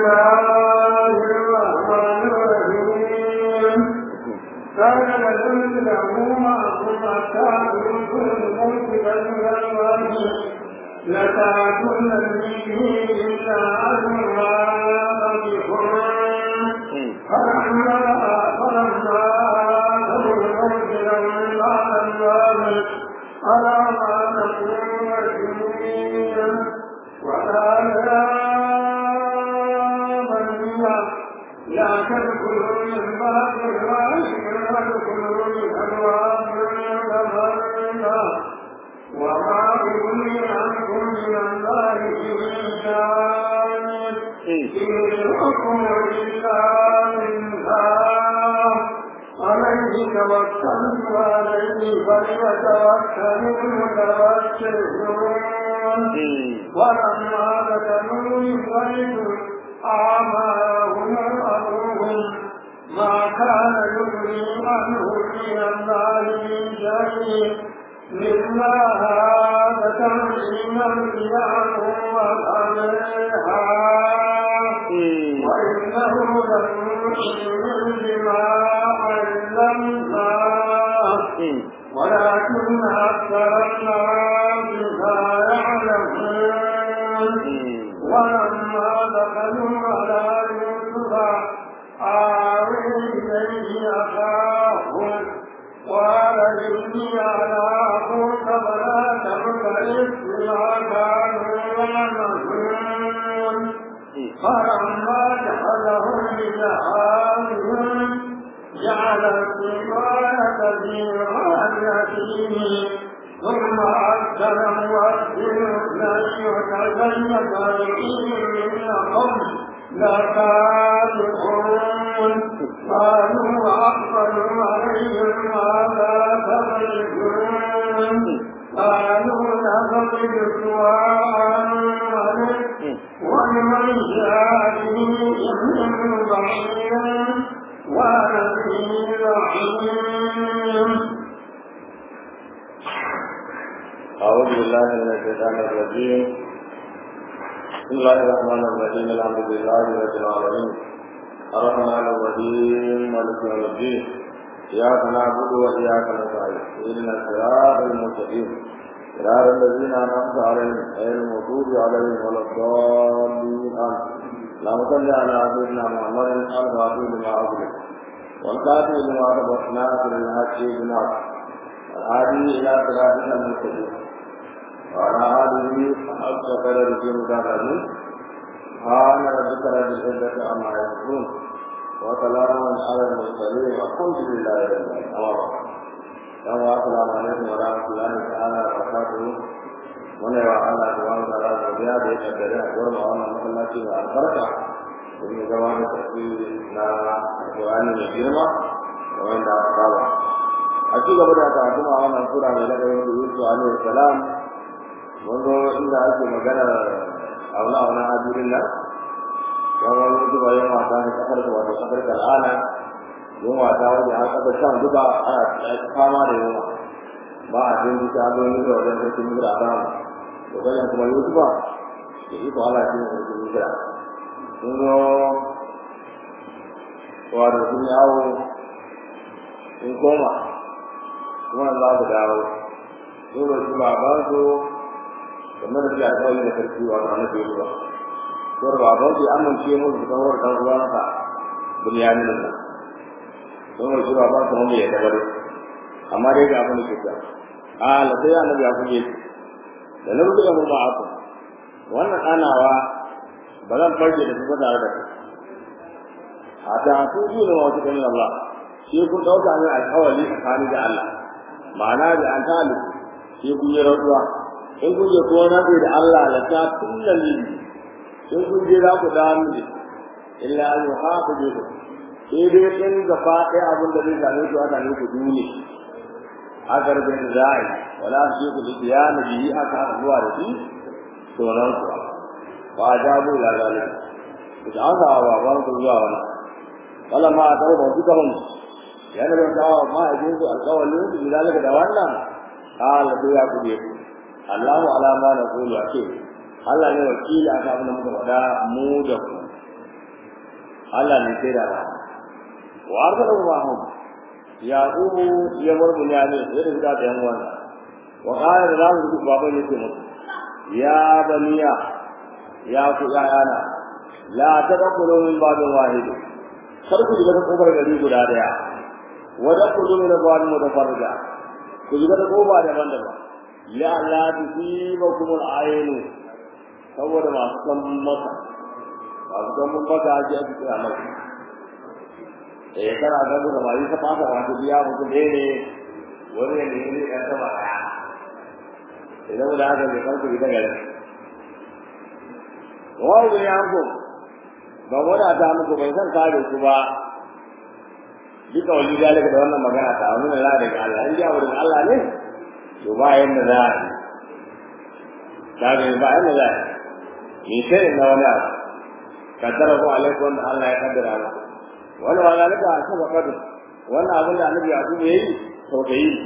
الله الرحمن الرحيم كان لكم له معكم أتاكم كل الملك كالغلوان لتعتن به إلا أنها بكم فلما فلما أتوا الموت لم الله على ما نقول وكيل وقال يا بني لا تدخلوا من باب الواحد وادخلوا من أبواب الغمام وما أغني عنكم من الله من شيء إن الحكم لله الله عليه توكلت وعليه فليتوكل المتوكلون ولما بدلوا يخرج أعمالهم أبوهم ما كان يغني عنه من الله من شيء مما هذا تنعيما له وعليها وإنه لمؤمن بما علمناه ولكن أكثر الناس لا يعلمون ولما دخلوا على يوسف آوي إليه أخاه قال إني على أخوك فلا تبتئس بما كانوا يعملون فلما دخلهم بجهازهم جعل السقاية في غايته ثم أذن مؤذن لن يتكلم إنهم لكاذبون قالوا وأقبلوا عليهم ماذا تبرزون قالوا نقبل سواء ولمن جاء به من بعيد ونذير رحيم أعوذ بالله من الشيطان الرجيم بسم الله الرحمن الرحيم الحمد لله رب العالمين الرحمن الرحيم مالك يوم الدين إياك نعبد وإياك نستعين اهدنا الصراط المستقيم صراط الذين أنعمت عليهم غير المغضوب عليهم ولا الضالين آمين اللهم صل على سيدنا محمد الفاتح لما أغلق والكاتب لما سبق ناصر الحق بالحق الهادي إلى صراطك المستقيم وعلى آله حق قدره مدافعه سبحان ربك رب العزة عما يصفون وسلام على المرسلين والحمد لله رب العالمين السلام عليكم ورحمة الله تعالى وبركاته muna yawa Allah ta wani da ranar biya da ya kaddare a gurin wannan masallaci mai albarka domin zama da tafi na alƙur'ani mai girma da wanda aka saba a ci gaba da karatu a wannan sura mai lakarin da Yusuf alaihi salam mun zo inda ake magana auna auna hadirin nan dan wani duba yin wata da kasar da wato kasar kal'ana yin wata wanda har kasar shan duba ana fama da yunwa ba a jin bisa adoni da wajen sarkin mura a ramu da bayan kuma yusufa da iko ala shi ne sarkin mura sun zo wato sun yawo sun koma kuma za su dawo sun ba shi baban su kamar da shi a kawai da sarki wato na biyu ba sun baban su amince musu kan wani ɗan uwansa bunyamin nan sun ba shi baban su mun ya tabbatar amma dai ga abin da ke ta ala sai annabi ya kuje da na rubuta mu ba aku wannan anawa ba zan farke da su tare da kai a ta su ji da wata kan Allah shi kun dauka ne alƙawari tsakani da Allah ma'ana da an tali shi kun yi rantsuwa in kun je ko na da Allah la ta tullali in kun je za ku dawo miji illa an yuhafizu sai dai in gaba ɗaya abin da zai same ku aka ne ku dune aka rufe da za'i wala su ku da na biyi aka zuwa da shi to nan ku wa ajabu ila zalika da an ga wa ban ku zuwa wannan kala ma ta ba ku kan yana da kawo ma a jinsu alƙawalin su da zalika da wannan qala to ya ku ku Allahu ala ma naqulu ake Allah ne wakili aka abin da muka faɗa mu da ku Allah ne sai da ba wa arzala Allahum yaqubu ya bar bunyamin ya da da yan wannan wa qala da zamu duk baban yake musu ya baniya ya ku yana la tadkhulu min babin wahid kar ku shiga kofar gari guda daya wa tadkhulu min babin mutafarrija ku shiga da kofa daban-daban ya la tusibakum al-ayn saboda masu kan maka masu kan maka ji a cikin maka eh kana ga da mai ta fata wato biya mutu ne ne wani ne ne ya sama idan da haka ne farko ita gari wa ya ko ban wada ta muku bai san kare ku ba duka wani dalika da wannan magana ta wani na daga Allah in ya wurin Allah ne to ba yanda za a yi ta ga ba yanda za a yi ni sai na wani abu kaddara ko alaikum Allah ya kaddara ba wani wa zalika a saba kadu wannan abin da annabi ya kuma yi sau da yi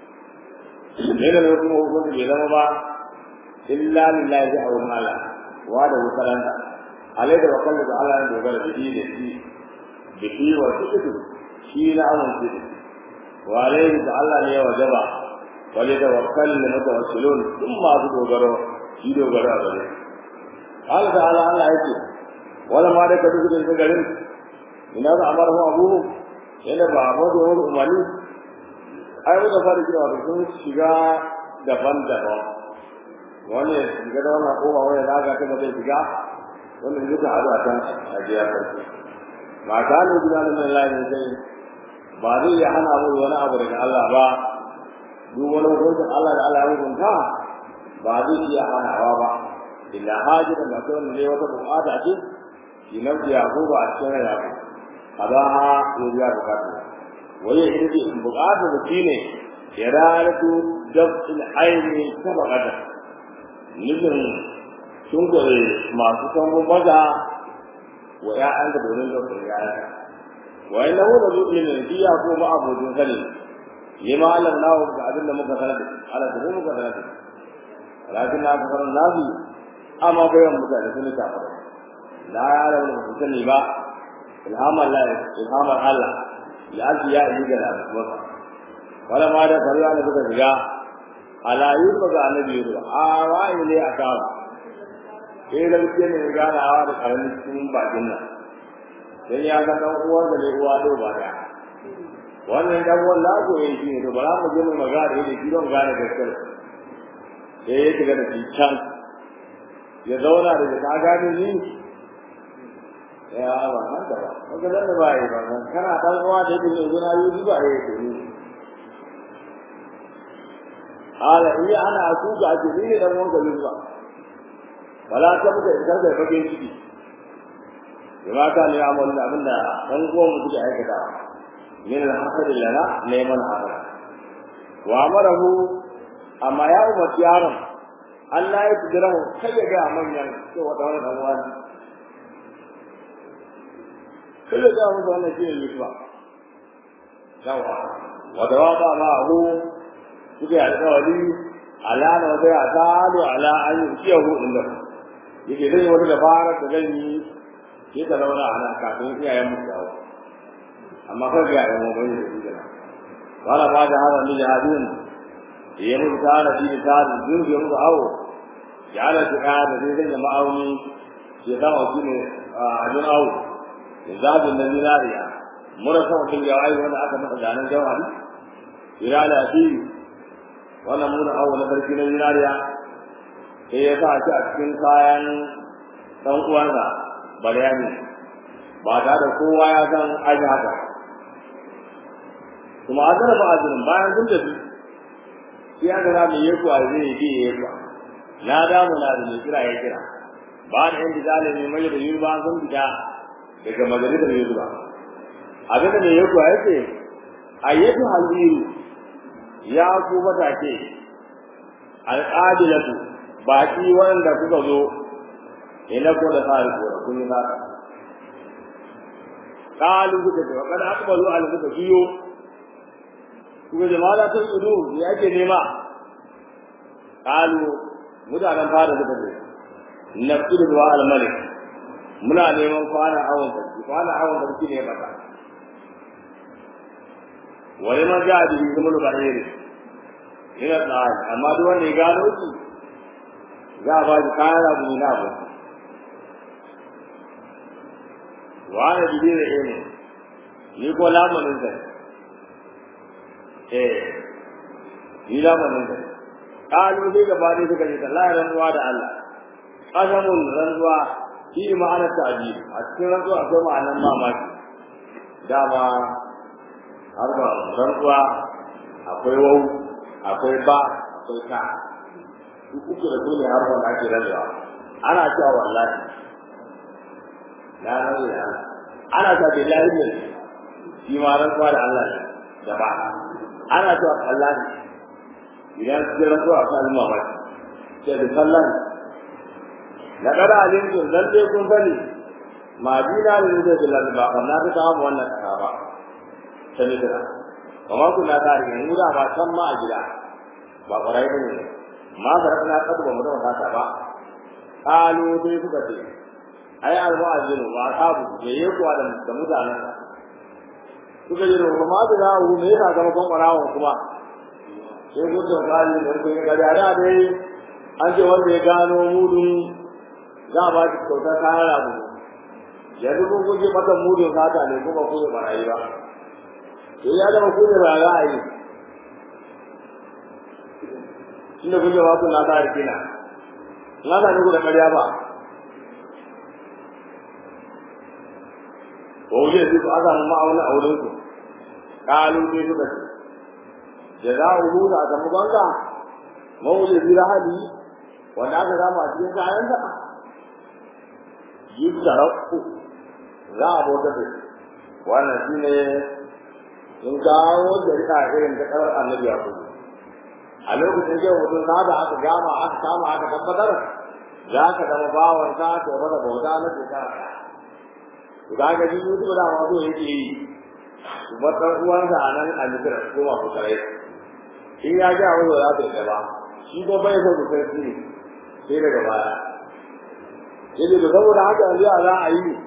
ne da kuma hukunci bai zama ba illa lillahi a wurin Allah wa da wutaranta alai da wakalla da Allah ya dogara da shi da shi da shi wa shi shi na amince da wa alaihi da Allah ne ya wajaba wale da wakal da mutawassilun duk masu dogaro shi dogaro a gare Allah da Allah Allah yake wala ma da ka duk da garin ina da amara hu abu yana ba mu da wani umarni ai da fara kira da sun shiga daban-daban wani ya shiga da wannan kowa wani da aka kaga zai shiga wannan duka hadu a can a jiya sarki ba ta ne gida da mai layi sai ba zai iya hana mu wani abu daga Allah ba duk wani hukuncin Allah da Allah ya hukunta ba zai iya hanawa ba illa hajira da kawai ne wata bukata ce ki nauki yakuba a cikin yakuba abaha ya biya bukatu waye ita ce bukatu da shine iradatu dab'il aini sabaqata nufin sun gore masu sangon maza wa ya'an da domin da kuma ya'an wa inna hu da zuwa ne biya ko ba abudin sani yi ma Allah na ga abin da muka sanar da Allah da muka sanar da lakin na ka sanar nabi amma bayan mutane sun ta fara la ya rabu da sani ba ilhamar Allah ilhamar Allah ya ji ya yi da masa wala ma da kariya ne suka shiga ala yusuf ga annabi yusuf a wai ne a kawo sai da muke ne gana awa da karamin cikin bakin nan dan ya ga dan uwan da ne uwa do ba da wannan dan uwan la ko yin shi ne to bara mu je mu magana da shi don gane gaskiya sai ya shiga da shi can ya zauna da ka gane ni ya ba haka ba kaga dan ba yi ba kana dan uwa da yake yanzu na yi ba yi to ni ala in ana akuga ce ni dan uwan ka ba wala ta muka idan da bakin ciki bima ka ne amal da abinda dan uwan mu suke aikata min al-hasad lana neman haka wa amarahu amma ya umarci yaron Allah ya tudura kai ya ga manyan to wata wani dan wani kai ya ga mu wannan shi ne ba yawa wa dawaba ma'ahu suke alƙawari ala na wata ya talu ala an yi ciyahu inda yake zai wata dabara da zan yi ke ta zauna a nan kafin iyayen mu dawo amma kai ga iyayen mu bai da shi da wala ba da hada ni jihadin ya mu ta da shi ta da jin ya mu awo ya ala ta ka da zai zai ma'auni ya zama shi ne a ajin awo ya zabin na zinariya mura sama kin ya ai wanda aka masa ganin jawari irala fi wannan muna awo na sarki na zinariya sai ya sa shi a cikin kayan dan uwansa baryani ba ta da kowa ya san aji haka kuma a zara ba'azirin bayan sun tafi sai aka za mu yi kuwa zai yi biye ya kuwa na damu na da mai kira ya kira ba da yan dijali mai mai da yuri ba sun fita daga majalisar yuri ba abin da mai yi kuwa ya ce ayyatu haliru ya ku matake al'adilatu baki wanda kuka zo ina ko da tsari ko da kun yi haka kalu kuka ce wakar akbalu al kuka biyo kuka jama'a ta tsudu me ake nema kalu mutanen fara suka ce nafsu da al malik muna neman kwana awon sarki kwana awon sarki ne bata wani man ja da shi kuma ba ne ina tsari amma duk wanda ya gano shi za a ba shi kayan abu na abu wani jide da ne ni ko lamarin sa eh ni lamarin sa kalu sai gaba ne suka ce Allah rantsuwa da Allah qasamun rantsuwa shi ma'anar ta'jil a cikin rantsuwa akwai ma'anar mamaki dama har ba rantsuwa akwai wau akwai ba akwai ta duk uku da dole har wanda ake rantsuwa ana cewa wallahi na rantsuwa da Allah ana cewa billahi ne shi ma rantsuwa da Allah ne da ba ana cewa Allah ne idan su rantsuwa kan mamaki sai da sallan na kada alimtu dan dai kun sani madina ne da billahi ba amma ta kawo wannan kasa ba sani da kamar kuna tare ne mu da ba san ma a gida ba kwarai ba ne ma da kana kadu ba mu da wata ba kalu dai suka ce ai almu'azzinu wa ashabu da yake kuwa da da mutanen suka yi ruwa ma da zawo me yasa ga kon kwarawa kuma sai ku da kali da ku ga da dai an ce wanda ya gano mudun za ba ki kauta kayan rabu yanzu kun guje mata mudun sata ne kuma ku da barayi ba to ya zama ku da ra'ayi inda kun jawabtu na ta rikina na ta ne ku da ƙarya ba wa wuje su ku azamu ma'auna a wurin ku kalu ne suka ce jaza'uhu da aka banka mawuje bi rahali wanda aka zama a cikin kayan da yi tarafu za a bauta da wannan shine in kawo shari'a irin ta karar annabi ya kuma a lokacin da mutum na da aka gama aka kama aka tabbatar za ka zama bawan sa to ba da bauta na shekara ɗaya to da ga ji mutum da ma so yake yi kuma ɗan uwansa a nan a misira ko ma ku kare in ya ji abin da za ta yi ba shi ko bai so ku san shi ne sai daga baya yace da saboda haka yanzu a za a yi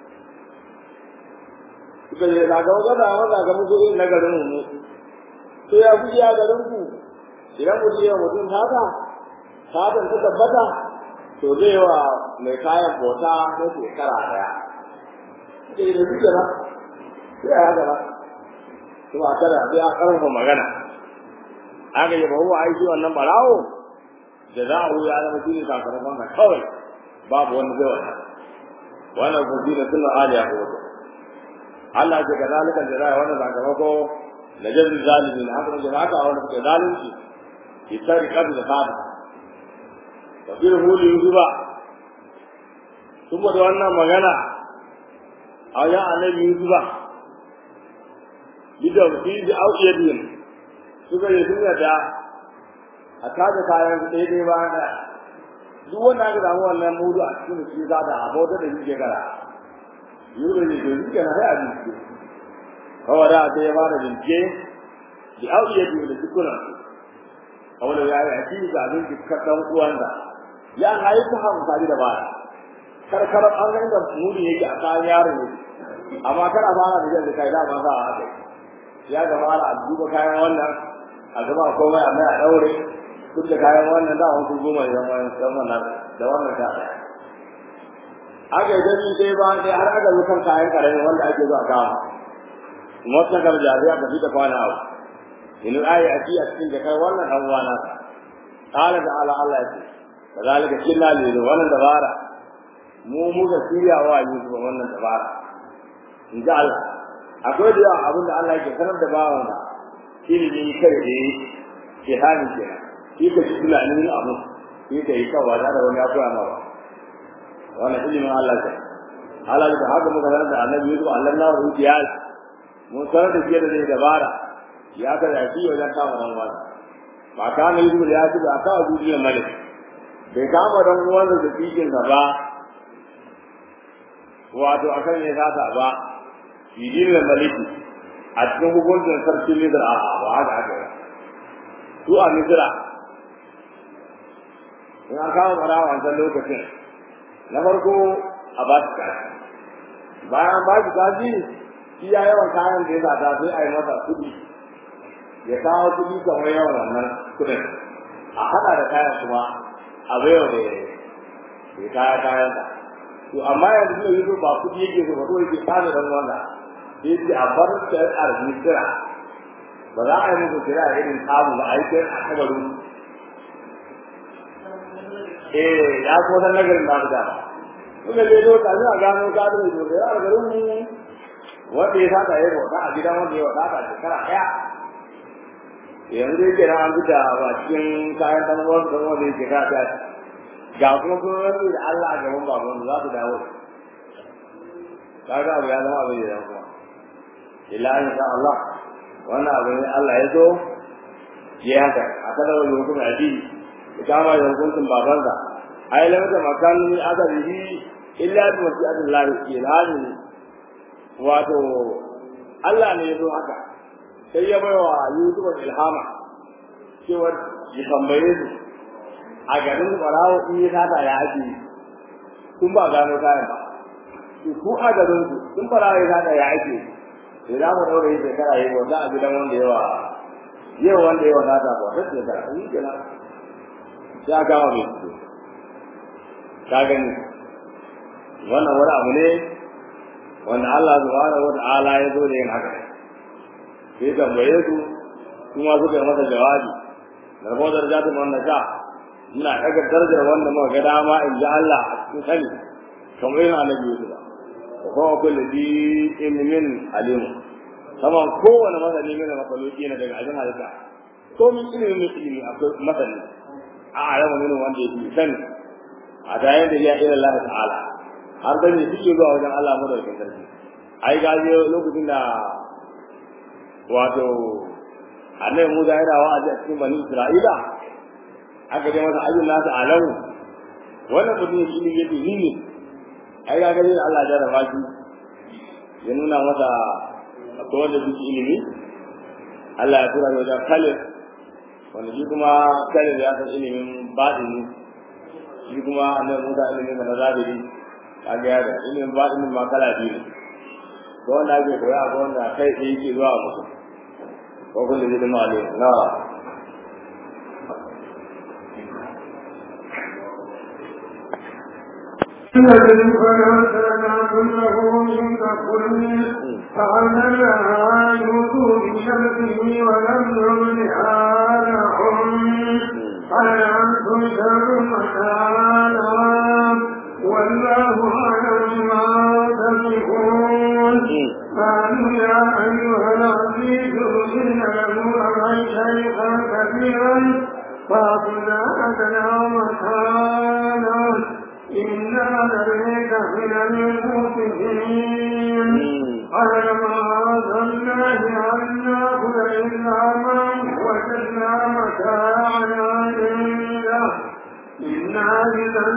suka ce na ga wata dama na ga muku irin na garin mu to ya kuke a garin ku idan mutum ya mutum sata satan ta tabbata to zai wa mai kayan bota na shekara daya suka yi da suke na sai a haka na to a kada sai a karfafa magana aka yi bahu aiki wannan barawo da za a ya zama shi ne sakamakon ka kawai babu wani zai wannan wannan kuma shi ne sunan aliya ko wato Allah ce ga zalikan da zai wannan sakamako na jazi zalimin haka ne haka wannan ke zalunci isari kadu da fata tafsir huli yusufa kuma da wannan magana a ya annabi yusufa bidan fi da auiyadin suka yi sun yadda a kaga kayan daidai ba da duk wanda aka samu wannan mudu a cikin shi za da abota da shi gara yuro ne da shi kana sai a bincike kawai da sai ya fara bincike da auiyadin da dukkan kawai ya yi aki ga abin dukkan dan uwansa ya hayi ta hamsa da baya karkar an ga da mudu yake a kayan yaro ne amma kar a fara da da kai da ba za a haka ya ga mala a duba kayan wannan a gaba komai amma a daure duk da kayan wannan da wani goma ya zama yan wannan da wannan ta aka yi gani sai ba sai har aka zo kan kayan karami wanda ake zuwa kama motsa gar jariya ka fita kwana abu in ayi a ci a cikin da kai wannan dan uwana qala da ala Allah ya ce kazalika kinna li wannan dabara mu muka shirya wa Yusuf wannan dabara in ji Allah akwai da yawa abin da Allah yake sanar da bawan da ilimi kai da ke hali ke shi ka ji tunanin abu shi ka yi kawa da wani ya koya ma ba wannan ilimin Allah ce Allah da haka muka sanar da annabi Yusuf Allah na wa hujiyal mun sanar da shi da zai dabara ya ka da shi wajen kama dan wani ba ka na Yusuf ya ci ba ka wa duniya malik bai kama dan uwan da cikin sa ba wato akan ne zata ba bidin da maliki a cikin hukuncin sarki Misra a ba haka haka ba su a Misra in an kama marawa wancan lokacin na farko a ba shi kaji bayan ba shi kaji iya yawan kayan da ya sata sai a yi masa kuɗi ya kawo kuɗi kamar yawan wannan kuɗin a haɗa da kayan kuma a baiwa da ya kaya kayan sa to amma yanzu ne yanzu ba kuɗi yake so ba ko yake tsada dan wanda sai ce a bar ta arziki kira ba za a yi muku kira irin tsamu ba a yi kira a kabarin eh ya ko dan nagarin da da kuma dai do ta a gano ka da do da a garin mu wanda ya saka yayi bauta a gidan wanda ya wata a shekara daya yanzu dai kira an fita ba cikin kayan dan uwan dan wanda ya shekara daya ga kuma gwamnati da Allah a gaban baban za su dawo kaga abu ya zama abin da ya kuma illa insha Allah wannan abu ne Allah ya zo ya haka a kada wani hukumin addini ya kama da hukuncin babansa ai lam ta makan ni azabihi illa bi mashi'atin Allah ilani wato Allah ne ya zo haka sai ya bai wa Yusuf ilhama cewa ya tambaye su a garin Barawo in ya sata ya ake kun ba gano kayan ba ku a garin su kun Barawo ya sata ya ake sai za mu daure shekara yi wanda a gidan wanda yawa yau wanda yawa sata ba sai shekara yi kenan sai aka gawa mai su ka gani wannan wani abu ne wanda Allah subhanahu wa ta'ala ya zo da yin haka sai tambaye su kuma suka yi masa jawabi da rabo darajatun wanda sha ina daga darajar wanda muka ga dama in ji Allah a cikin sani kamar yin annabi Yusuf wa kuma kullu bi ilmin alim saman kowane masani ne mafaluki na daga ajin halitta ko min ilimin ilimi akwai masani a alamu ne wanda yake sani a tayin da ya ila Allah ta'ala har da ne suke zuwa wajen Allah madaukakin sarki ai gaje lokacin da wato annabi Musa yana wa'azi a cikin bani Isra'ila aka je masa ajin nasu alamu wannan mutum ilimi yake ni ne ai ga gani Allah ya raba shi ya nuna masa akwai wanda suke ilimi Allah ya tura shi wajen Khalid wanda shi kuma Khalid ya san ilimin batini shi kuma annabi Musa ilimin da nazari kaga ya da ilimin batinin ma kala biyu ko wanda ake koya ko wanda kai sai yake zuwa musu ko kullu ilimin alim na الذي فلا كله من كل فعلنا يوسف بشمسه ولم يملها لهم قال أنتم شر مكانا والله أعلم ما تصفون قالوا يا أيها العزيز إن له أبا شيخا كبيرا فأخذنا أدنى مكانا إنا نريك من المسلمين قال ما ظناه أن نأخذ إلا من وجدنا متاعنا عنده إنا إذا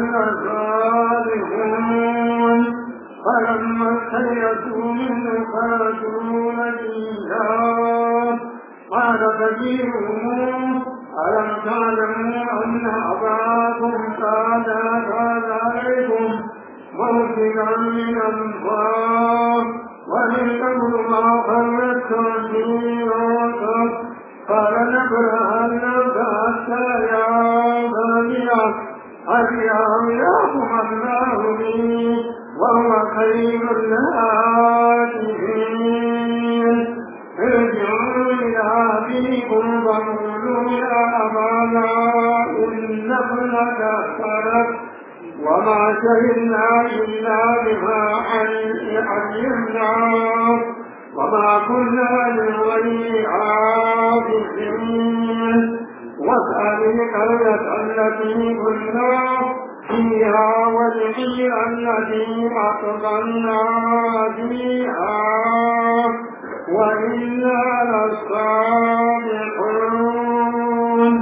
لصالحون فلما استيئسوا منه خرجوا نجيا قال كبيرهم ألم تعلموا أن أباكم كان كان عليكم موسما من الله ومن قبل ما خلقتم في يوسف قال نبرهن حتى يا بني هل يعلمكم الله بي وهو خير الهادين ارجعوا إلى أبيكم وقولوا يا أبانا إن ابنك سرق وما شهدنا إلا بما علمنا وما كنا للغيب عابدين واسأل القرية التي كنا فيها والحي الذي أقبلنا فيها وإنا لصادقون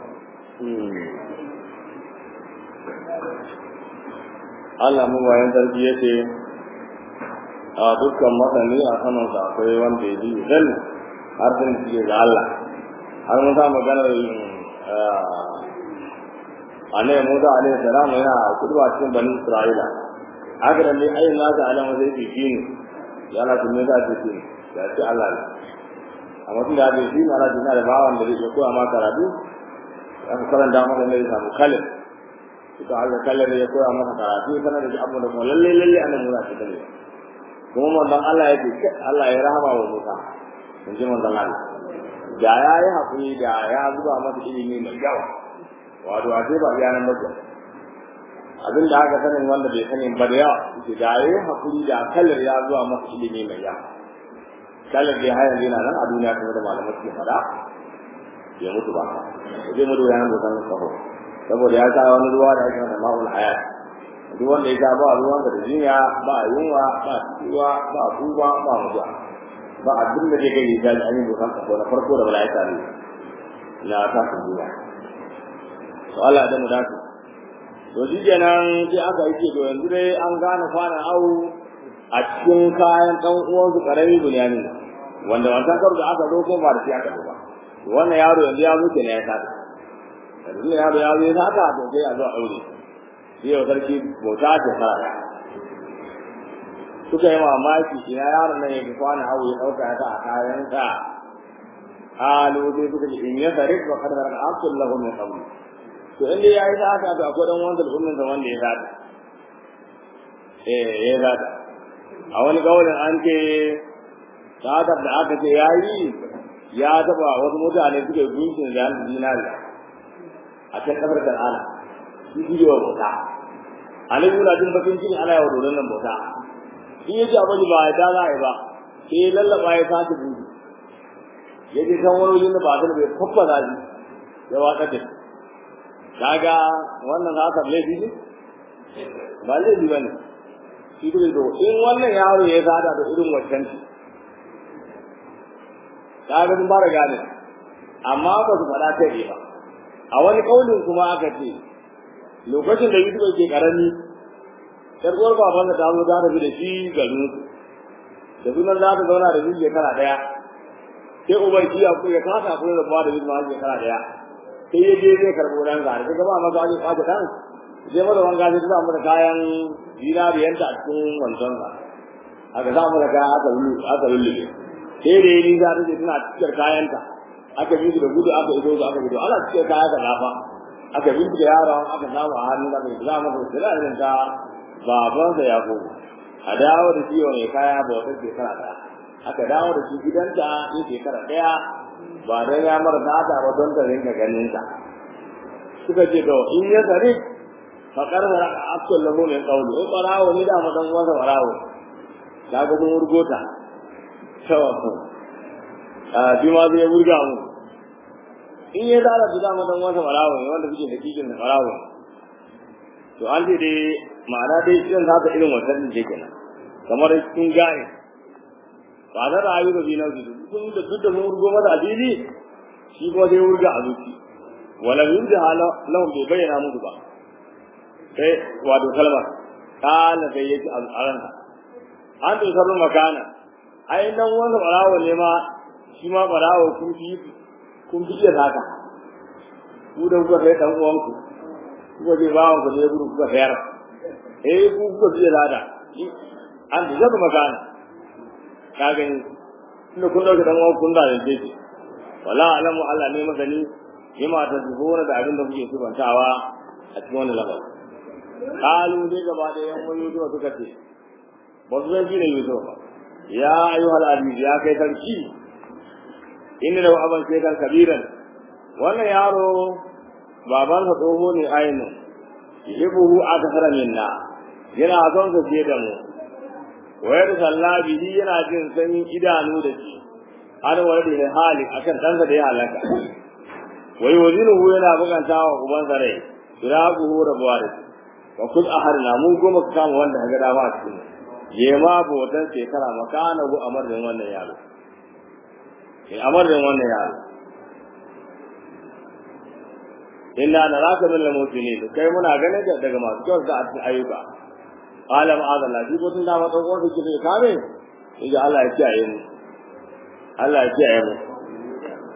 Allah mu bayan sarki yace a dukkan masani a saman sa akwai wanda ya ji zan har sun ji ga Allah har mun sa magana annabi Musa alaihi salam yana kuduwa cikin bani Isra'ila haka da ne ayin nasa alama zai fi shi ne ya Allah tun ne za ta ce ya ce Allah ne amma tun da ake shi ne Allah tun da bawan da zai koya ma karatu aka karanta maka ne ya samu kalin ita Allah kalin ya koya maka karatu sanar da abu da kuma lalle lalle annabi Musa ta kale kuma manzon Allah ya ce Allah ya rahama wa Musa in ji manzon Allah da ya yi haƙuri da ya zuba masa ilimi mai yawa wato a ce ba iya nan bakin abin da aka sanin wanda bai sanin ba da yawa ce da ya yi haƙuri da kallar ya zuwa masa ilimi mai yawa kallar dai har yanzu yana nan a duniya kuma da malamai suke faɗa ya mutu ba zai mutu ya nan bokan kaho saboda ya sa wani ruwa da ake masa ma'ul hayat duk wanda ya sa ba ruwan da jinya ba yunwa ba ciwa ba kuba ba mutuwa ba abin da zai kai ya ji an yi bokan kaho na farko da mala'ika ne na tasin duniya to Allah da mu dace to shi kenan sai aka yi ce to yanzu dai an gane kwanan awu a cikin kayan ɗan uwansu ƙarami bunyani wanda wancan karo da aka zo ko ba da shi aka zo ba wannan yaro yanzu ya mutu ne ya sata yanzu ne yaro ya zo ya sata to sai a zo a ɗaure shi yau sarki bauta ce fara suka yi mamaki ina yaron nan ya fi kwanan awu ya ɗauka ya sa a kayansa قالوا دي suka ce in ya tarik wa kad baraka aqul lahu min qabl to inda yayi haka to akwai dan wanda ummin zaman da ya zata eh ya zata a wani kaulin an ce sadar da aka ce yayi ya taba wasu mutane suke gunkin da dinari a can kasar Kanana shi shi wa bauta Ali yana jin bakin ciki ana yawa dodon nan bauta in yaji abin ba ya da za a yi ba sai lallaba ya sace buɗe ya je kan wani wajen da ba ta bai fafa zaji ya waka da kaga wannan haka laifi ne ba laifi ba ne shi kuma to in wannan yaro ya zada da irin wancan ci kaga mun fara gane amma ba su faɗa ta ba a wani kaulin kuma aka ce lokacin da Yusuf ke karami sarkuwar babansa ta zo za ta bi da shi garin da sunan za ta zauna da shi shekara ɗaya sai uban shi ku ya kasa ku da ba da bin ma shekara daya sai ya je zai karbo nan ga daga ba maza wani kwaje dan sai mada wanga sai za mu da kayan dinariyanta a cikin wancan sa aka za mu da kaya aka lulu aka lulu sai da yi za ta je tana cikin kayanta aka bi da gudu aka ido aka gudu ana cikin kaya ka dafa aka bi da yaron aka samu a hannun aka za mu da sira irin ka baban da ya gogo a dawo da ciwon ya kaya ba wata shekara daya aka dawo da shi gidanta in shekara ɗaya ba don ya mara nata ba don ta rinka ganin ta suka ce to in ya sare fa karbar akul lahu min qawli in barawo ni da madan wasa barawo kaga mun urgota to a bi ma zai wurga mu in ya dala da madan wasa barawo ne wanda suke da kikin da barawo to an ce dai ma'ana dai irin haka irin wannan ne kenan kamar sun gane ba da rayu da binan su sun da duk da mun rugo masa adili shi kuma dai wurga a zuci wala yurja hala lahum bai bayyana musu ba sai wato kalmar kana sai yake al'aran an to sarru makana ai nan wanda barawo ne ma shi ma barawo kun fi kun fi da haka ku da kuka kai dan uwanku kuka je bawon ku ne gudu kuka fayar eh ku kuka fi da haka an to sarru makana ka gani inda kun dauke dan uwan kun da da ce wala alamu Allah ne masani yima ta zuhura da abin da kuke subantawa a cikin wannan labarin kalu dai gaba da yan wani zuwa suka ce ba su zan ne yusuf ba ya ayyuhal aziz ya kai sarki inna lahu aban shaykan kabiran wannan yaro babansa tsoho ne ainihin yuhibuhu akthara minna yana son sa je da mu wayar sallah bihi yana jin sanyin idanu da shi har wani da hali akan ɗansa da ya halaka wai wazinuhu yana buganta wa ubansa rai firaquhu rabuwa da shi wa kul aharna mu goma ka kama wanda ka ga dama a cikin yema botan shekara makana gu amarin wannan yaro in amarin wannan yaro inna naraka min al-mutinin kai muna ganin da daga masu kyau da cikin ayyuka alam azalla shi ko tun da ma tsawon da kike kame idan Allah ya kiyaye mu Allah ya kiyaye mu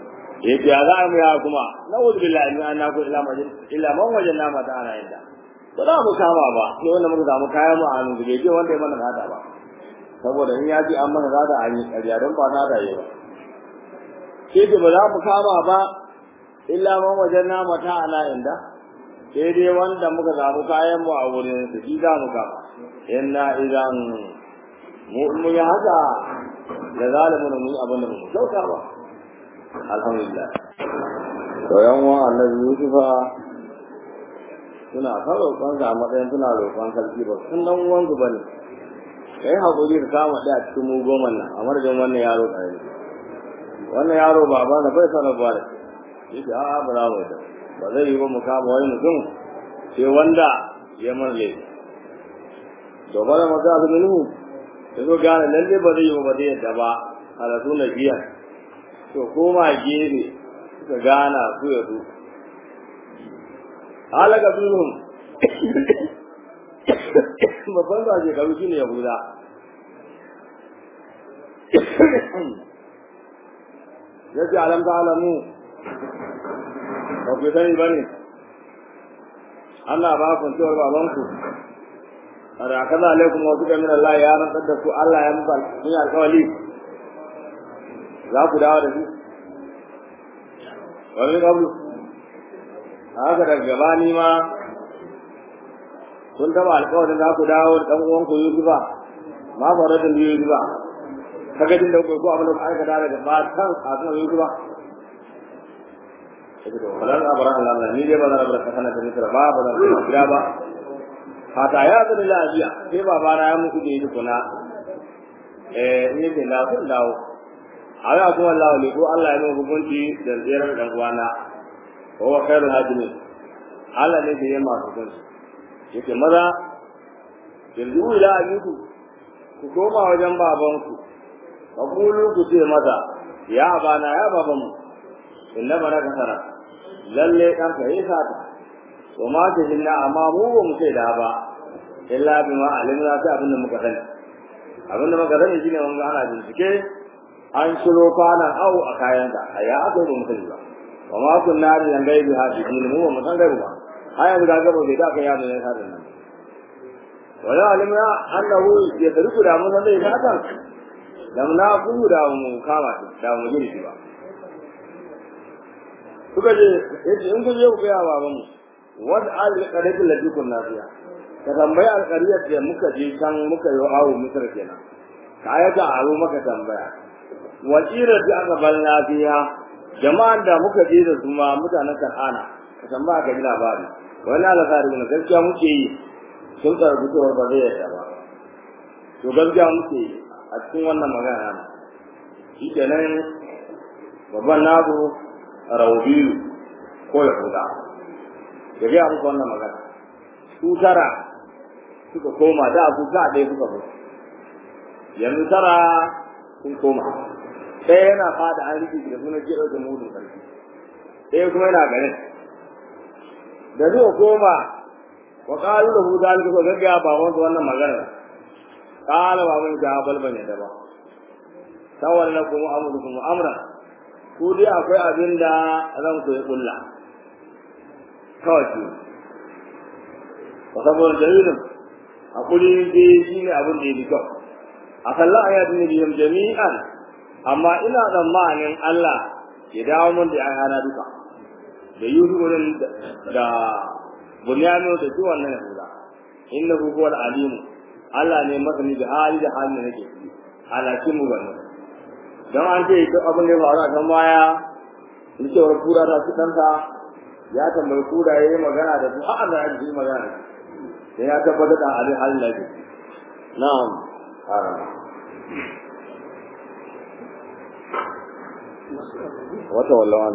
yake ya za mu ya kuma na'udhu billahi min annaku illa majin illa man wajanna ma ta'ala inda ba za mu kama ba sai wanda muka samu kayan mu a hannu da bai je wanda ya mana hada ba saboda in ya ji an mana hada an yi ƙarya don ba na yi ba sai da ba za mu kama ba illa man wajen na mata ala inda sai dai wanda muka samu kayan mu a wurin su shi za mu kama inna idan mu mun yi haka da zalimin mun yi abin da mu kyauta ba alhamdulillah to yan wa annabi yusufa suna kan roƙon sa a matsayin suna roƙon sarki ba sun dan uwan su bane kai hakuri ka kama da a cikin mu goma nan a madadin wannan yaro ɗaya wannan yaro baba na bai sanar ba da yake a'a ba za mu ba zai yi ba mu kama wani mutum sai wanda ya man laifi to bala maka su minhu da zo gane lalle ba zai yi ba zai yadda ba a rasu na biya to koma gefe suka gana su ya su halaka minhum babban ba ke karu shine yahuda ya ce alam ta alamu ba ku sani ba ne Allah ba ku cewar babanku a da kaza alaikum wa suka min Allah ya rantsar da ku Allah ya muku sun alkawali za ku dawo da shi wani kabu haka daga gabani ma kun taba alkawarin za ku dawo da ɗan uwanku Yusufa ma fara da Yusufa kaga din da ko abin da aka da daga matan kafin Yusufa sai to halal abara Allah ni dai ba zan bar kana da misra ba ba zan gida ba hata ya da lafiya sai baba na ya muku da yi kuna eh ni da na kun dawo ala kuma Allah ne ko Allah ya mu hukunci da ziyarar dan uwana wa khairul hadimin Allah ne da ya ma hukunci yake maza yanzu ila abiku ku koma wajen babanku ka kulu ku ce mata ya bana ya babanmu inna bana kasara lalle dan ka yi sata to ma ta jinna amma mu ba mu sai da ba illa bima alimna ta abinda muka sani abinda muka sani shine mun ga ana bincike an shiro kwanan au a kayanka a ya aka yi mu sani ba wa ma kunna da yan gaibi hadisi mu ba mu san gaibi ba aya guda gaba bai da aka yado ne sa nan wala alimna annahu yadruku da mun zai fatan lam na ku da mu kama da mu gidi ba suka je yace in ku je ku ga baban mu wad al qadatul lati kunna fiya ka tambaya al qariyat da muka je can muka yi awo misar kenan ka ayata aro maka tambaya wajira da aka balna fiya jama'an da muka je da su ma mutanen kan'ana ka tambaya ka ji labari wani alfahari ne gaskiya muke yi sun karbi cewar ba zai yarda ba to gaskiya muke yi a cikin wannan magana shi kenan babban nazo rawabilu ko ya huda ya gaya muku wannan magana su tara suka koma da abu ga ɗaya suka zo yanzu tara sun koma ɗaya yana fada an rike da sunan jiro da mudun sarki ɗaya kuma yana ganin da zuwa koma wa qalu lahu zalika ko gaggaya ba wanda wannan magana qala ba mun ja bal bane da ba tawalla lakum amrukum amra ku dai akwai abin da zan ku yi kulla kawai ki wa saboda dalilin hakuri dai shine abin da yake kyau a kallon ayatin nabiyyin jami'an amma ina tsammanin Allah ya dawo mun da ayana duka da Yusuf da Bunyano da duk wannan Yahuda innahu huwal alim Allah ne masani da hali da halin da nake ciki alakin mu wannan dan an ce duk abin da ya faru a kan baya in ce wa kura ta su danta ya tambayi kura yayi magana da su a'a da yi magana sai ya tabbatar da halin halin da yake na'am wata wallawan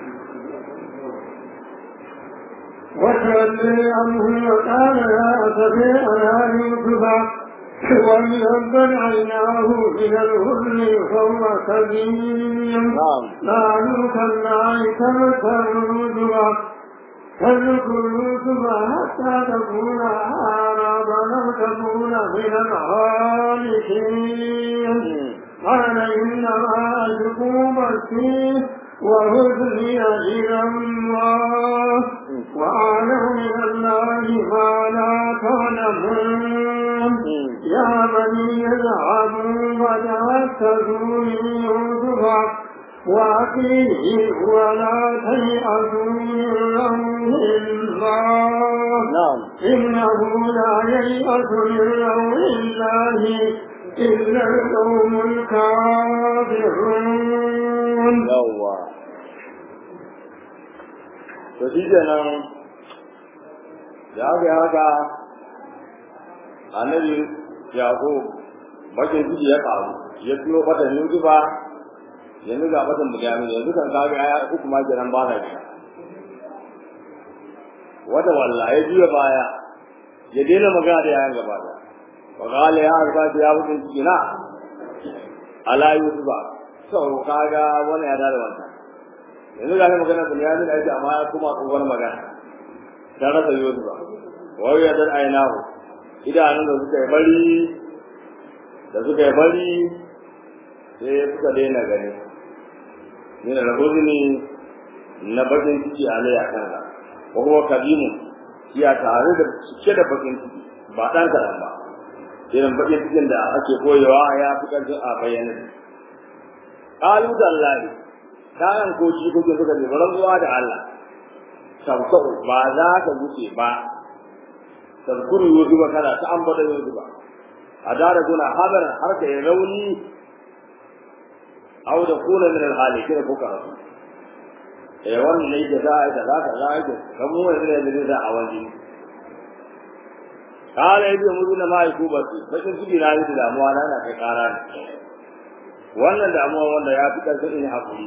وتولي عنه وقال لا أستطيع أن يوسف وليبدل عيناه إلى الهدن فهو سليم نعم قالوا كلا تذكر يوسف تذكر يوسف حتى تكون أعرابا أو تكون من الخالقين قال إنما أشكو بثي وهدني إلى الله وأعلم من الله ما لا تعلمون يا بني اذهبوا فتحسسوا من يوسف وأخيه ولا تيأسوا من روح الله نعم إنه لا ييأس من روح الله إلا القوم الكافرون yawwa to shi kenan da aka yi haka annabi yaƙo bakin ciki ya ƙaru ya turo fatan yanzu ba yanzu ga fatan mutane yanzu kan kaga ya uku ma kenan ba na gida wata walla ya juya baya ya daina magana da yayan gaba da wa qala ya arba ya bakin ciki na ala yusufa to kaga wani ya dada wannan yanzu ga magana da yayin da yake amma kuma tsohuwar magana ta rasa yusufa wa ya dar ainahu idanun da suka yi bari da suka yi bari sai suka daina gani min al-huzni na bakin ciki alai a kansa wa huwa kadimu ya tare da cike da bakin ciki ba dan kadan ba irin bakin cikin da ake koyewa ya fi karfin a bayyana qalu dallahi kayan ko shi kuke suka ce baran zuwa da Allah sabsau ba za ka wuce ba tazkuru yuzu ba kana ta ambata yuzu ba a dara guna habar har ka yi rauni aw da kuna min al-halikin ko ka rasu eh wannan ne da za a yi da za ka za a yi kan mu ne da da a wani kala yabi mudu na mai ku basu bakin ciki na yi da damuwa na na kai kara ne wannan damuwa wanda ya fi karfin in hakuri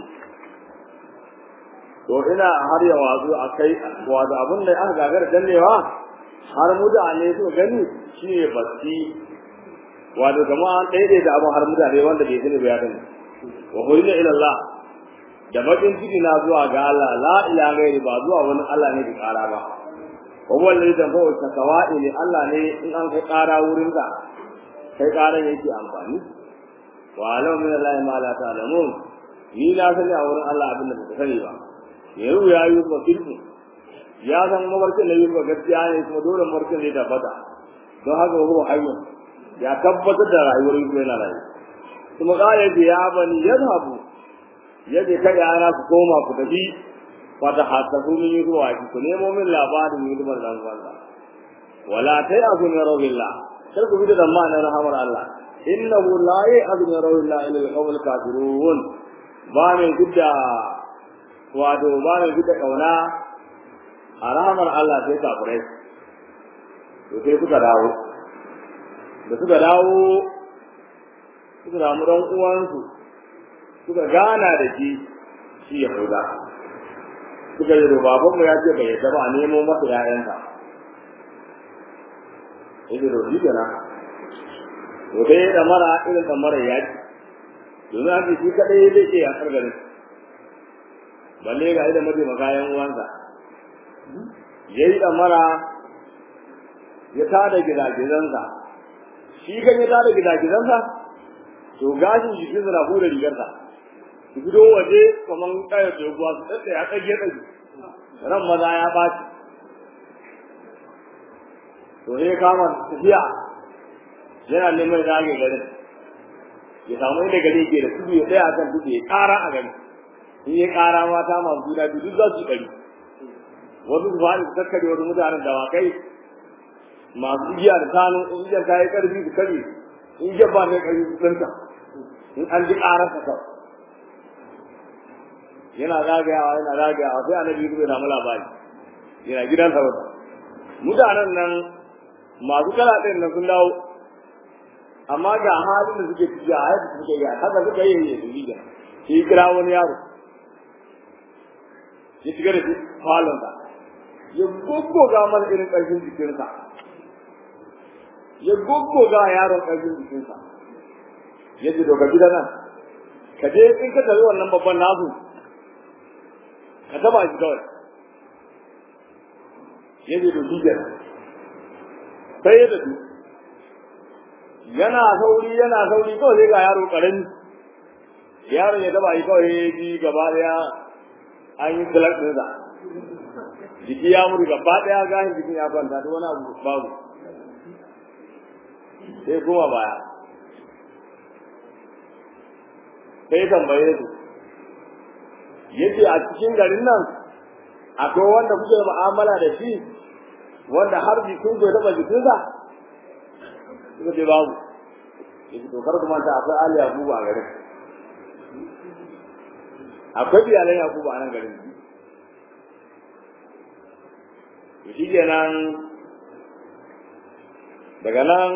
to ina har ya wazo a kai wato abin da aka gagara dannewa har mutane su gani shi ne basi wato kama an daidai da abin har mutane wanda bai sani ba ya gani wa hulina ila Allah da bakin ciki na zuwa ga Allah la ilaha gairi ba zuwa wani Allah ne bi kara ba wa wallahi da fa wata kawai ne Allah ne in an kai kara wurin ka kai kara yake amfani wa alam min Allah ma la ta'lamun ni na sani a wurin Allah abin da ba sani ba yau ya yi ba kirki ya san mabarkin da yi ba gaskiya ne kuma dole mabarkin ne tabbata don haka wa hayyu ya tabbatar da rayuwar yi yana rayu kuma kare da ya bani yadhabu yaje kai yana ku koma ku tafi fata hasabu min ruwa ki ku nemo min labarin yi da dan wanda wala tai azu min rawillah kar ku bi da zamanin rahamar Allah innahu la ya'zu min rawillah ila al-qawmil kafirun ba mai gudda wato ba mai gudda kauna a rahamar Allah sai kafirai to sai suka dawo da suka dawo suka samu ɗan uwansu suka gana da shi shi ya fuda suka yi da babanmu ya ce bai yadda ba a nemo masa ƴaƴansa yake da shi kenan to sai ya mara irin mara yaki domin an ce shi kaɗai zai ce ya garin balle ga idan mataimaka yan uwansa ya yi mara ya tada gidagizansa shi kan ya tada gidagizansa to gashin jikin sa na hura rigarsa su fito waje kaman kayar da ruwa su tsaye ya tsage tsage ran maza ya ɓaci to sai kama tafiya yana neman zage garin ya samu inda gari ke da tudu ya tsaya kan tudu ya ƙara a gari in ya ƙara mata masu juna biyu duk za su yi wasu su faɗi su kakkare wasu mutanen dawakai masu igiya da tanu in igiyar ta yi ƙarfi su kare in igiyar ba ta ƙarfi su tsinta in an ji ƙararsa kawai yana zagayawa yana zagayawa sai annabi ya samu labari yana gidan sarauta mutanen nan masu kala ɗin nan sun dawo amma ga halin da suke ciki a yadda suke yi haka suka yi ya su riga sai kira wani yaro ya shiga da shi falonsa ya goggoga masa irin ƙarfin jikinsa ya goggoga yaron ƙarfin jikinsa ya ce doka gida nan ka je in ka tafi wannan babban nasu ka taba shi kawai ya ce doki kenan sai ya tafi yana sauri yana sauri kawai sai ga yaro karami yaron ya taba shi kawai ya ji gaba daya an yi salak ɗinsa jiki ya mutu gaba ɗaya gahin jikin ya kwanta duk wani abu babu sai kuma baya sai tambaye su yace a cikin garin nan akwai wanda kuke mu'amala da shi wanda har jikin ku ya taba jikinsa suka ce babu yace to kar ku manta akwai Ali Yakubu a garin akwai biyalan Yakubu a nan garin to shi kenan daga nan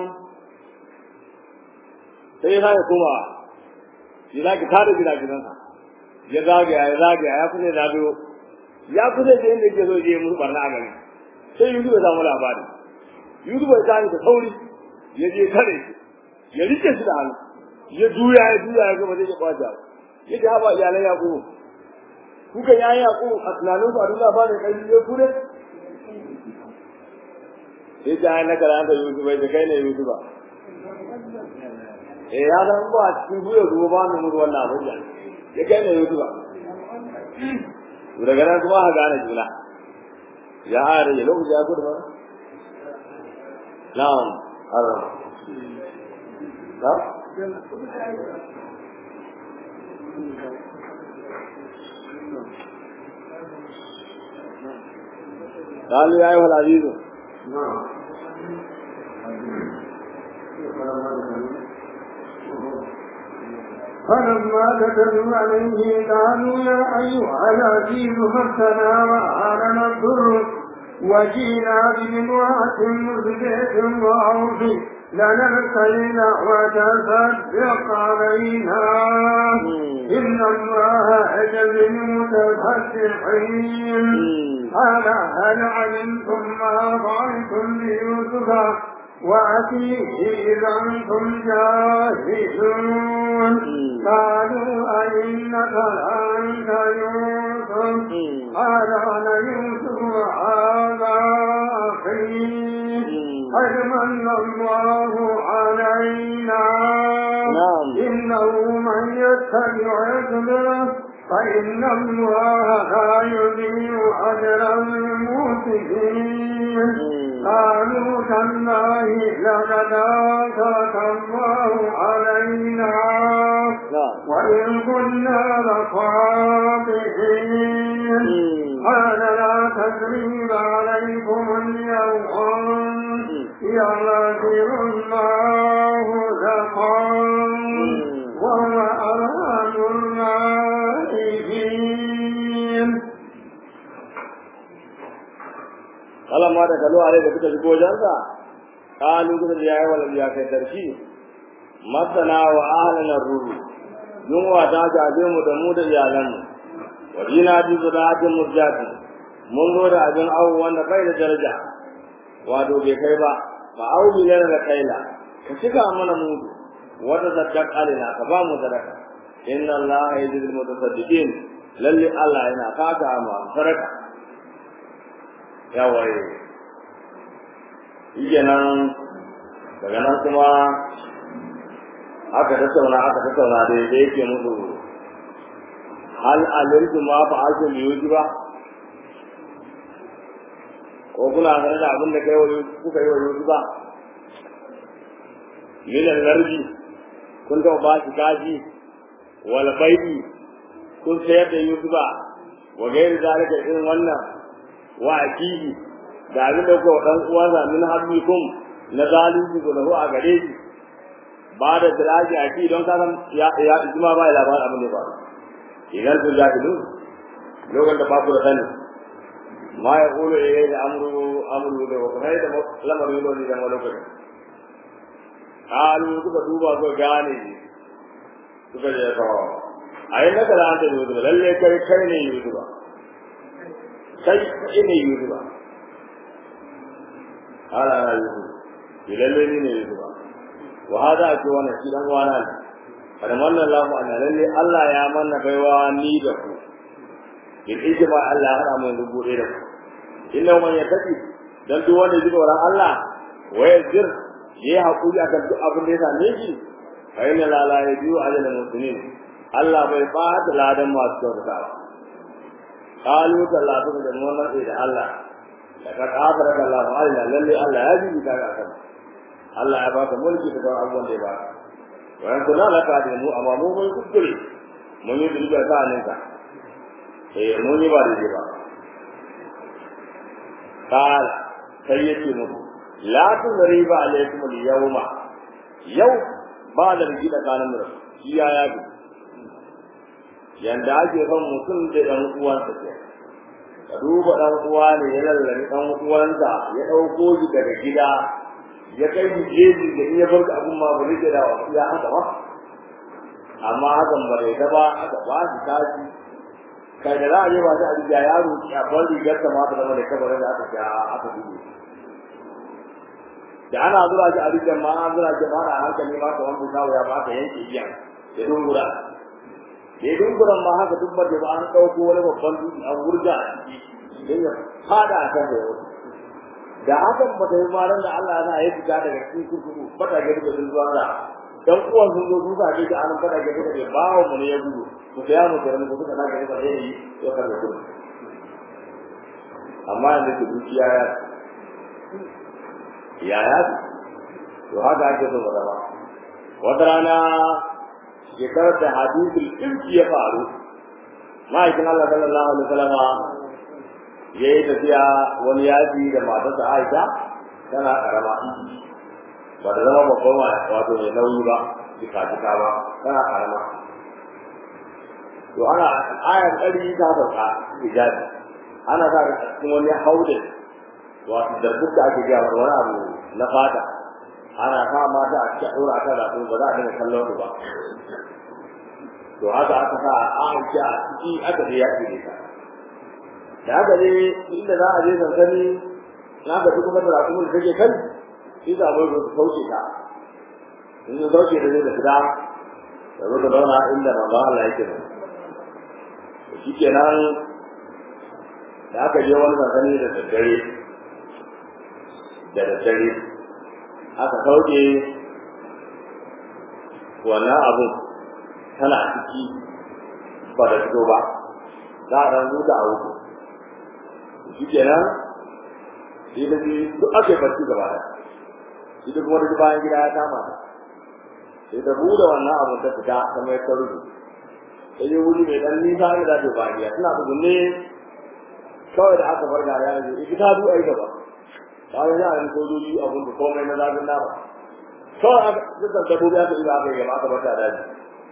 sai ya sake koma ya zaki tada gida gidansa ya zagaya ya zagaya ya kusa da biyo ya kusa da inda yake so je musu barna a gari sai Yusuf ya samu labari Yusuf ya tashi da sauri ya je kare shi ya rike shi da hannu ya juya ya juya ya gaba zai ya kwace ya ce haba iyalan Yakubu kuka yayin Yakubu a tunanin ku a duniya ba ne kai ya kure sai ta hanyar karanta Yusuf bai da kai ne Yusuf ba eh ya san ba a cikin buya zuwa ba mu mutu wannan abin da ya kai ne Yusuf ba to daga nan kuma ha gane juna ya are ya lokaci ya gudu ba na'am haram na قالوا يا أيها العزيز فلما كتبوا عليه قالوا يا أيها العزيز مسنا وأهلنا الضر وجينا بامرأة مزجة وأوفي لنا الكيل وتصدق علينا إن الله يجزي المتصدقين قال هل علمتم ما فعلتم بيوسف وأتيه إذا أنتم جاهلون قالوا أئنك لأنت يوسف قال أنا يوسف وهذا أخي قد من الله علينا إنه من يتبع رسله فإن الله لا يضيع أجر المحسنين قالوا تالله لقد آثرك الله علينا وإن كنا لخاطئين قال لا تثريب عليكم اليوم يغفر الله لكم وهو أرحم الراحمين alamma da kalo alai da suka shigo wajensa kalu kuka da yayi wala ya kai darki masana wa ahlana ruru yunwa ta jaje mu da mu da iyalanmu wa jina bi zudatin murjati mun zo da abin awu wanda bai da daraja wato bai kai ba fa awu lana da kaila ka shiga mana mudu wata zaddaq alina ka ba mu sadaka inna allaha yajzil mutasaddiqin lalle allah yana fata ma sadaka yawaye shi nan daga nan kuma aka tattauna aka tattauna da da yake musu hal alimtu ma fa ake liyuji ba ko kuna sanar da abin da kai wa kuka yi wa yuji ba milan lardi kun taɓa ba shi kaji wal baidi kun sayar da yuji ba wa gairi zalika irin wannan wa akihi da abin da kuka dan uwansa min habbikum na zalunci ko lahu a gare shi ba da tiraji aki don ka san ya ya ijma ba labarin abin da ba idan sun jahilu lokacin da babu da sani ma ya kulu ya da amru amru da wa kai da lamarin yau ne da lokacin kalu suka duba suka gane suka je ka ayi na kala da yuzu lalle kai kai ne yuzu ba kai ne yuzu ba ala ana yuzu lalle ni ne yuzu ba wa hada ake wannan shi dan wana ne kada manna Allahu anna lalle Allah ya manna baiwa ni da ku in ijma Allah ya hada dubu ɗaya da ku inna man yataki dan duk wanda ji tsoron Allah wa yazir yayi hakuri akan duk abin da ya same shi fa inna la la yajiu ala al muslimin Allah bai ba da ladan masu kyautatawa kalu tallatu da mun nan da Allah da ka kafara da Allah Allah lalle Allah ya ji ka ga kan Allah ya baka mulki da abubuwan da ya baka wayan kula la ka da mu amma mu mun kuskure mun yi duba ta nan ka eh mun yi ba da ba قال سيدي مو لا تضرب عليكم اليوم يوم بعد الجيل كان مر يا يا yanda ake son mutum da ɗan uwansa ke ka duba ɗan uwa ne ya lallari ɗan uwansa ya ɗauko shi daga gida ya kai shi jeji da iya bar abun ma ba zai da wasu ya haka ba amma hakan ba zai ba aka ba shi tashi kai da za a je ba sai a riga yaro a bar rigar ta ma ta zama da kabarin da aka ja aka dubu da ana zuwa shi a rigar ma an zuwa shi ma na hankali ma ka wani kawo ya ba ka yanke iya ya dungura ya dunguran ma haka duk da ba an ɗauko wani babban dutse an wurga a ciki don ya fada a kan da yau da hakan ba ta yi ma da Allah ya ya fita daga cikin kurkuku fata ga duka sun zuwa da dan uwan sun zo duka ne da an fada ga duka ne bawo mu ne ya gudu ku ya mu da mu duka na ga da yayi ya karba ku amma yanzu ku dukiya ya ya ya to haka ake so ba ba wata rana shekarar da hadisul irki ya faru ma'aikin Allah sallallahu alaihi wasallam ya yi tafiya wani yaji da matarsa Aisha tana karama ba da zama babban wato mai nauyi ba jika jika ba tana karama to ana ayar ɗari ta sauka hijabi ana sa da cikin wani haude wato da duk da ake gaya wani abu na fata ana sa mata a cikin ɗora a kan rafi ba za a dinga kallon su ba to haka aka sa Aisha a ciki aka je yaƙi da ta da haka ne inda za a je sansani na ga duk kuma da rafi da take kan shi za mu su sauke ta in su sauke da zai da fita da zo da zauna inda manzon Allah yake da shi kenan da aka je wani sansani da daddare da daddare aka sauke wannan abun tana ciki ba da fito ba za a ɗan huta a wuce shi kenan shi da shi duk ake barci gaba da shi da kuma da bayan gida ya kama ta sai ta buɗe wannan abun ta fita ta mai ta rubu sai yi wuri mai ɗan nisa ne da ta bayan gida suna tsugunne kawai da aka bar gari ya ce ita ta du'a ita ba bayan ya yi sojoji abun da komai na zafin nama kawai aka dukkan dabbobi aka yi aka yi gaba aka bar ta daji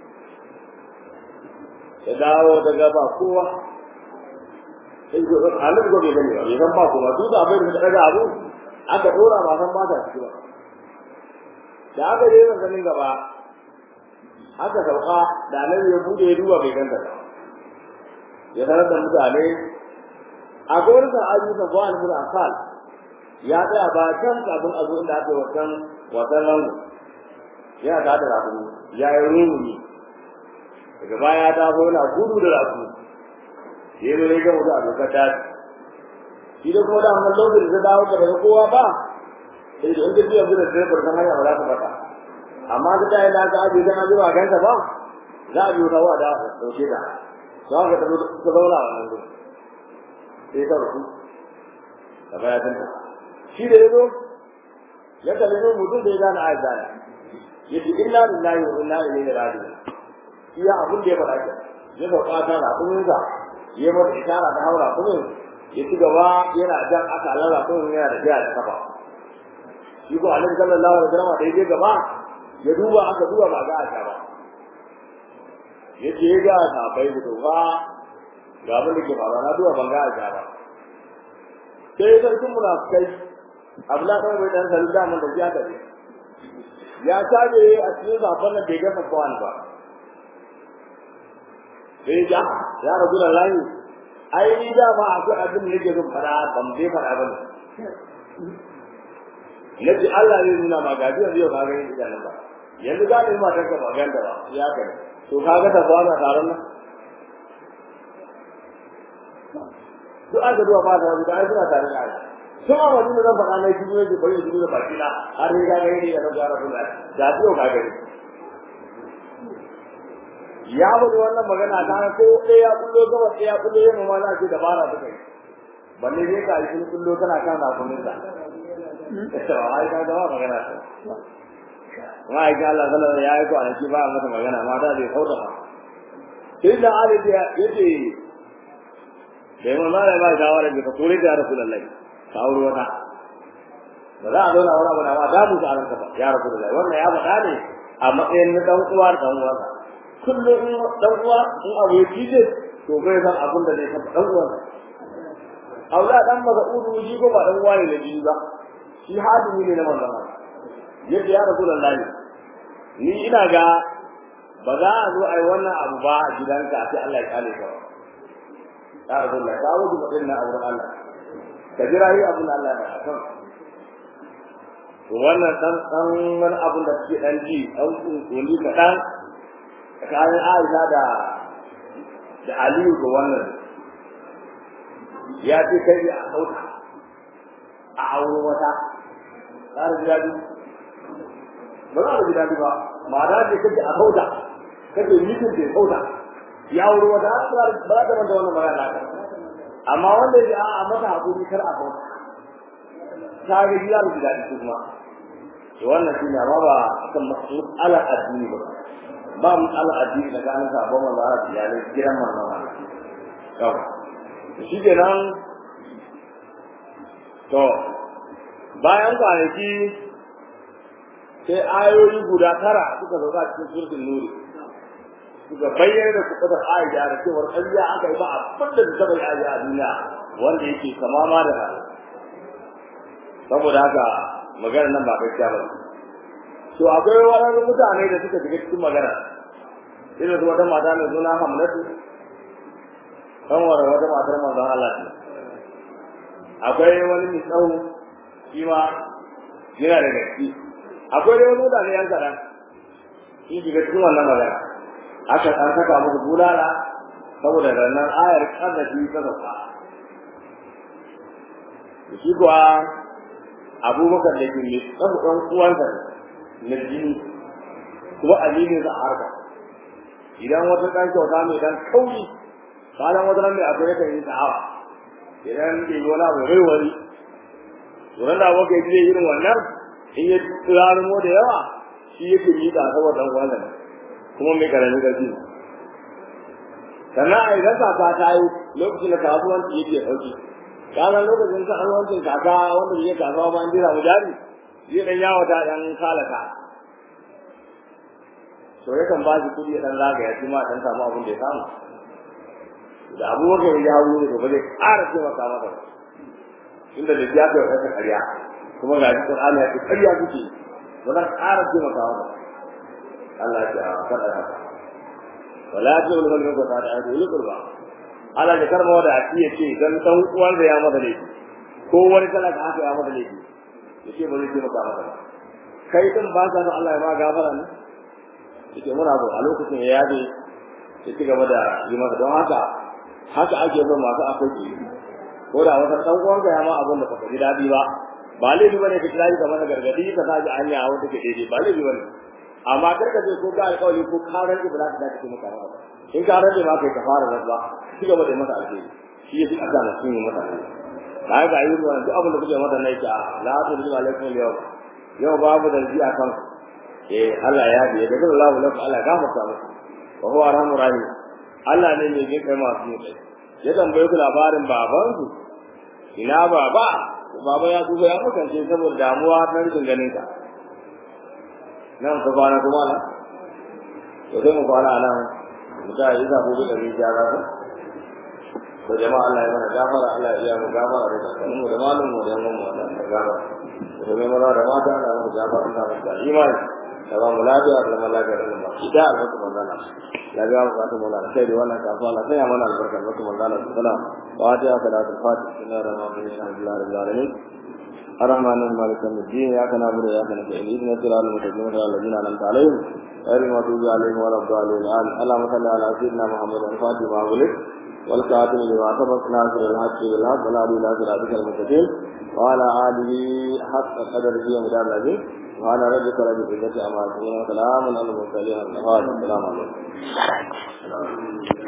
ya dawo daga ba kowa sai ko halin ko bai gani ba bai san ba kuma duk da abin da daga abu aka dora ba san ba ta ciki ba da aka je zan ganin gaba aka sauka da nan ya bude ya duba bai ganta ba ya sanar da mutane a gurin da aji da ba al asal ya tsaya ba can kafin a zo inda aka yi wasan wasan lango yana da da rafu ya yi rumuni daga baya ta zo na gudu da rafu sai ne ga mutu a dokar ta shi da kuma da wannan lokacin da dawo daga kowa ba sai da inda biya gudu da bar hanya ba za ta fata amma da ta yana ga aje dan zuwa ganta ba za a biyo tawa da dauke da za ka tafi ka zauna wannan gudu sai ta rufu da baya ta shi da yazo ya kalli mutum da ya gane aisha yace inna lillahi wa inna ilaihi raji'un iya abin da ya faɗa ke ya sauka ta raƙumin sa ya mata ishara ta haura kuma ya ci gaba yana jan aka lara kuma yana da jiya da kafa shi ko annabi sallallahu alaihi wasallam da ya gaba ya duba aka duba ba ga aka ba ya ce ga ta bai da ba ga abin da ke faruwa na duba ban ga aka ba sai sarkin munafikai abdullahi ɗan bai ɗan salu da mun da ya ta ya tabe a cikin zafin nan bai gasa kwan ba sai ja ya rabu da layi ai ni da ma akwai abin da nake zan fara ban bai fara ba ne nace Allah ne nuna ma gaji yanzu yau ka ga yin nan ba yanzu ga ni ma tanka ba ganda ba ya kai to ka ga ta ba na taron nan duk aka duwa ba ta da ai suna tare da ai sun a wani zan faɗa na shi ne bari ya da baki na har ne ga gani da na gara kula da biyo ka gani ya bada wannan magana ta ko ɗaya ya kullo gaba ɗaya ya kullo yamma ma za ce dabara ta kai balle dai ka yi kullo kana kan rakumin sa to ai ka ga magana ta ma ai ga Allah sallallahu ya yi kwanaki ba mata magana mata bai kauda ba sai da Ali ya yace da mun ma ba shawara da ka kore da Rasulullahi ka aure wata ba za a zauna wani abu na ma da mu ta ranka ba ya Rasulullahi wannan ya faɗa ne a matsayin na dan uwa dan uwa kullum in dan uwa in abu ya kije to bai san abin da zai taɓa dan uwa aula dan maza udu shi ko ba dan uwa ne da jini ba shi hadimi ne na manzon Allah yadda ya Rasulullahi ni ina ga ba za a zo a yi wannan abu ba a gidanka sai Allah ya kale ka ya Rasulullah ka wuce mutum na abu Allah ka jira yi abin Allah ya kan to wannan dan dan wani abun da suke dan ji an kunkuni kaɗan tsakanin Aisha da da Aliyu ga wannan ya ce kai a sauka a auro wata ƙara ji daɗi ba za a ji daɗi ba ma da ce kaje a sauka kaje mutum da sauka ya auro wata ba za ta manta wannan magana ka amma wanda ya a masa hakuri kar a sauka ta ga ji za ji daɗi kuma to wannan shi ne amma ba akan mas'alar addini ba ba mas'alar addini da ganin sabon manzo Allah da iyalai gidan manzo Allah kawai shi kenan to bayan kwanaki sai ayoyi guda tara suka zauka cikin surtin nuri suka bayyana da kuɗaɗar aisha da cewar ƙarya aka yi ba abin da ta bai aisha a duniya wanda yake kama ma da hali saboda haka maganar nan ba gaskiya ba to akwai waɗansu mutane da suka shiga cikin magana irin su wata mata mai suna hamlatu kanwar wata matar manzon Allah ce akwai wani mai tsawo shi ma yana da gaske akwai dai wani mutane yan kaɗan shi shiga cikin wannan magana aka an saka musu bulala saboda rannan ayar karnashi ta sauka shi kuwa abubakar da ke mai tsawo ɗan uwansa na jini kuma aminin sa a harka idan wata ɗan kyauta mai ɗan kauri kalan wata nan mai akwai yakan yi sa'awa idan bai zo na bai wari wurin da abokai zai irin wannan in ya tsirarumo da yawa shi yake yi da saboda ɗan uwansa ne kuma mai karamin ƙarfi sannan a idan kaka ta yi lokacin da kasuwanci yake ɗauki kanan lokacin kasuwancin kaka wanda bai kasuwa ba an jira mu jari zai ɗan yawo ta ɗan kalaka to yakan ba shi kuɗi ya ɗan zagaya shi ma ɗan samu abin da ya samu da abubakar ya hawo ne to ba zai ƙara taimaka masa ba inda da ya kai wata ƙarya kuma ga shi Qur'ani ya ce ƙarya kuke ba zan ƙara taimaka masa Allah ya ce a faɗa haka wala ta wani wani ko ta da aiki wani kurba Allah ya karma wanda a ciye ce dan dan uwan da ya masa laifi ko wani talaka haka ya masa laifi yace ba zai taimaka masa ba kai din ba ka Allah ya ma gafara ne yace muna so a lokacin ya yaje ya ci gaba da yi masa don haka haka ake son masu akwai ko da wata dan uwan ga ya ma abin da baka ji dadi ba ba laifi bane ka kira ka masa gargadi ka sa ji hanya a wanda ke daidai ba laifi bane amma kar ka je ko ga alƙawari ko karar da ba za ka dace maka ba in ka rage ma kai ka fara rasuwa ci gaba da masa alheri shi yake aka na sun yi masa alheri na ga yi wannan duk abin da kuke masa na yake la ta bi alaikum yau yau babu da ji akan eh Allah ya bi da Allah lakum Allah gafarta muku wa huwa arhamur rahim Allah ne mai jin kai masu yin kai ya tambaye ku labarin baban ku ina baba baba ya duba ya makance saboda damuwa ta rikin ganin ka nan ka kwana kuma na to sai mu kwana nan mu ta yi zabo da rijiya za ku to jama'a Allah ya mana gafara Allah ya mu gafara da kanin mu da malum mu da yan mu da gafara to mai mana da mata Allah ya mu gafara Allah ya imani da ba mu lafiya da mu lafiya da mu ida albarka manzana ya ga mu fata mu da kai da wannan kafa Allah sai ya mana albarka albarka manzana sallallahu wa ta salatul fatih sallallahu alaihi wa sallam alamin الرحمن المالك يوم الدين اياك نعبد واياك نستعين اهدنا الصراط المستقيم صراط الذين انعمت عليهم غير المغضوب عليهم ولا الضالين امين اللهم صل على سيدنا محمد الفاتح ما ولد والكاتب لما سبق ناصر الحق بالحق ولا الى صراطك المستقيم وعلى اله حق قدره ومدار العظيم سبحان ربك رب العزة عما يصفون وسلام على المرسلين السلام عليكم